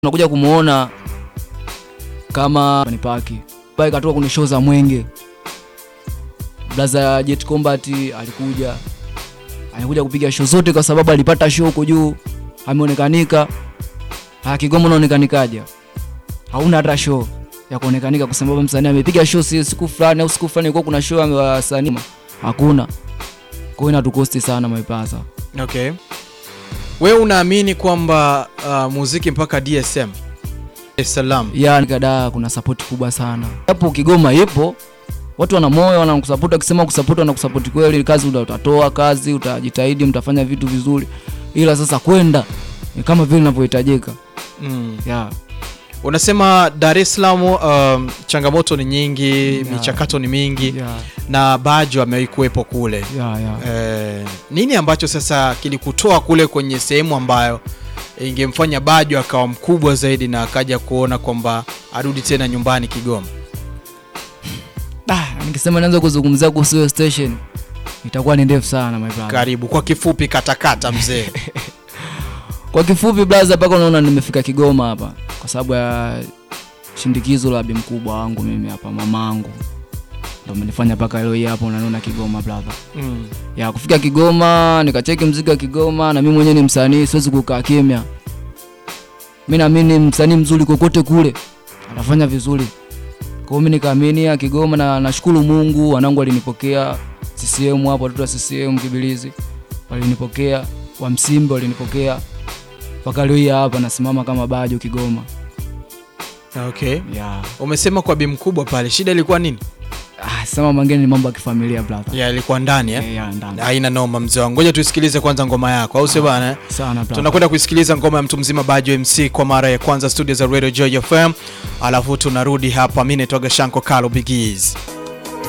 unakuja kumuona kama ni paki pale katoka kwenye show za Mwenge. Blaza Jet Combat alikuja alikuja kupiga show zote kwa sababu alipata show huko juu, ameonekanika. Ah, Kigoma unaonekanikaje? Hauna hata show ya kuonekanika kwa sababu msanii amepiga show si siku fulani au siku fulani ilikuwa kuna show ya wasanii. Hakuna. Kwa hiyo inatukosti sana maipasa. Okay. Wewe unaamini kwamba uh, muziki mpaka DSM Dar es Salaam ya kada kuna support kubwa sana hapo Kigoma ipo watu wana moyo wanakusupport akisema kusupport wanakusupport kweli kazi uta- utatoa kazi utajitahidi mtafanya vitu vizuri ila sasa kwenda ni kama vile inavyohitajika mm. ya Unasema Dar es Salaam um, changamoto ni nyingi Yeah. michakato ni mingi ya na Bajo amewahi kuwepo kule ya ya eh, nini ambacho sasa kilikutoa kule kwenye sehemu ambayo ingemfanya Bajo akawa mkubwa zaidi na akaja kuona kwamba arudi tena nyumbani Kigoma? ah nikisema nianze kuzungumzia kuhusu hiyo station itakuwa ni ndefu sana my brother Karibu kwa kifupi, katakata mzee. kwa kifupi blaza mpaka unaona nimefika Kigoma hapa kwa sababu ya shindikizo la bi mkubwa wangu mimi hapa mamangu ndo amenifanya mpaka leo hii hapa unaniona Kigoma brother mm. ya kufika Kigoma nikacheki mziki wa Kigoma, na mimi mwenyewe ni msanii, siwezi kukaa kimya. Mimi naamini msanii mzuri kokote kule atafanya vizuri. Kwa hiyo mimi nikaamini ya Kigoma, na nashukuru Mungu, wanangu walinipokea CCM hapo, watoto wa CCM Kibilizi walinipokea, wa Msimbe walinipokea mpaka leo hii hapa nasimama kama Bajo Kigoma. Okay. Ya Umesema kwa bi mkubwa pale, shida ilikuwa nini? ah, sema mangine ni mambo ya kifamilia brother. Ya ilikuwa ndani eh? Eh, ya ndani Haina noma mzee wangu, ngoja tuisikilize kwanza ngoma yako, au sio bana? eh? sana brother. Tunakwenda kuisikiliza ngoma ya mtu mzima Bajo MC kwa mara ya kwanza studio za Radio Joy FM, alafu tunarudi hapa. Mimi naitwa Gashanko Kalo Bigiz.